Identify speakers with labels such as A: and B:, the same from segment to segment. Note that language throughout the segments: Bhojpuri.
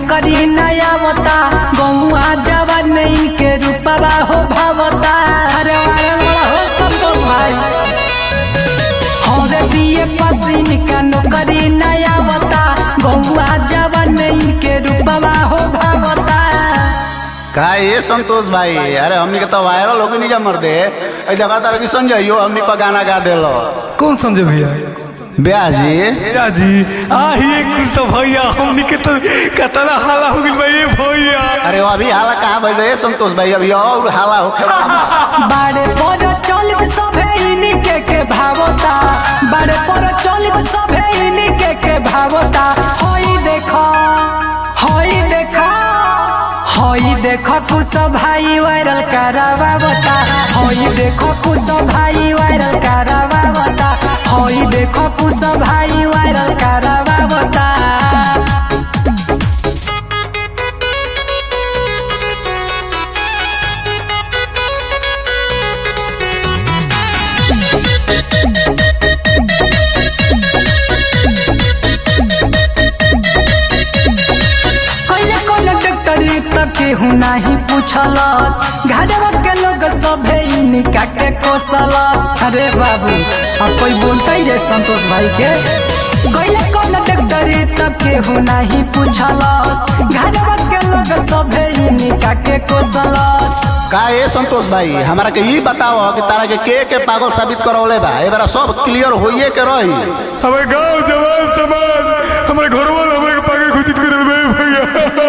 A: नौकरी नया बता गौआ जवान में इनके रूपवा हो भावता अरे अरे बड़ा हो संतोष भाई हवे बीए पास इनका नौकरी नया बता गौआ जवान में इनके रूपवा हो भावता
B: का ये संतोष भाई अरे हमनी के तो वायरल हो नहीं जा मर दे ऐ देखा तारा कि संजय यो हमनी पर गाना गा देलो
C: कौन संजय भैया
B: ब्याह जी
C: भैया जी आइए कुछ भैया हमनी के तो कतना हाला हो गइल बा ये भैया
B: अरे वो अभी हाला कहाँ भइल बा? ए संतोष भाई अभी और हाला हो
A: बारे पर चलित सभे इनके के भावता बारे पर चलित सभे इनके के भावता होई देखा होई देखा होई देखो कुछ भाई वायरल करावावता होई देखो कुछ भाई वायरल करावावता होई देखो कुछ भाई वायरल करावावता कइले कौन डॉक्टरी तक केहू नाही पूछलस घरवा के लोग सभे इनका के कोसलस अरे बाबू अब कोई बोलता ही रे संतोष भाई के कइले कौन डॉक्टरी तक केहू नाही पूछलस घरवा के लोग सभे इनका के कोसलस
B: का ये संतोष भाई हमारा के ई बताओ कि तारा के के के पागल साबित करौले बा ए बार सब क्लियर होइए के रही
C: हमारे गांव जवान समाज हमारे घर वाले हमारे के पागल घोषित कर रहे भैया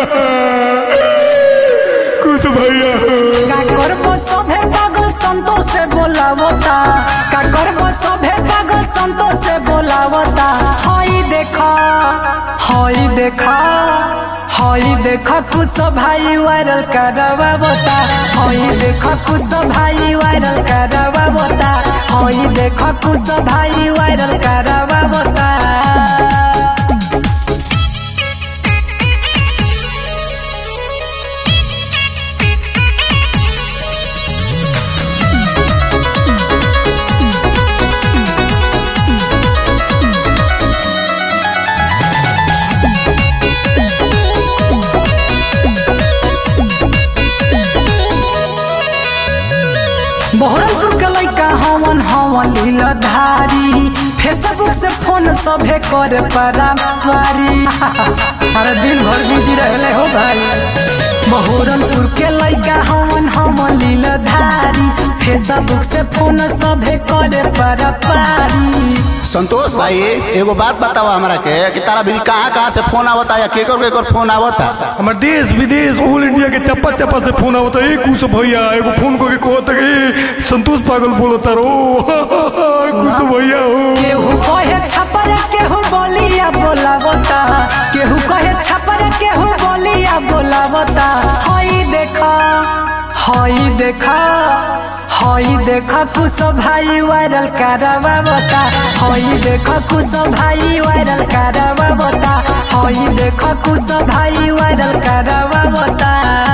C: कुछ भैया
A: का करबो सभे पागल संतोष से बोलावता का करबो सभे पागल संतोष से बोलावता हई देखा हई देखा हई देखा कुछ भाई वायरल करवावता हई देखा कुछ भाई वायरल करवावता हई देखा कुछ भाई वायरल करवावता बहरमपुर के लइका हवन हवन लीलाधारी फेसबुक से फोन सभे करे परामारी अरे दिन भर बिजी रहले हो भाई बहरमपुर के लइका हवन हवन लीलाधारी फेसबुक से फोन सभे करे परापारी
B: संतोष भाई एगो बात बताओ हमरा के कि तारा भी कहाँ कहाँ से फोन आवता या केकर केकर फोन आवता
C: हमारे देश विदेश ऑल इंडिया के चप्पा चप्पा से फोन आवता है कुछ भैया एगो फोन करके कहता कि संतोष पागल बोलता रो कुछ भैया हो
A: केहू कहे छपर केहू बोलिया बोलावता केहू कहे छपर केहू बोलिया बोलावता हई देखा हई देखा हई देखा कुछ भाई वायरल करावावता हई देखा कुछ भाई वायरल करावावता हई देखा कुछ भाई वायरल करावावता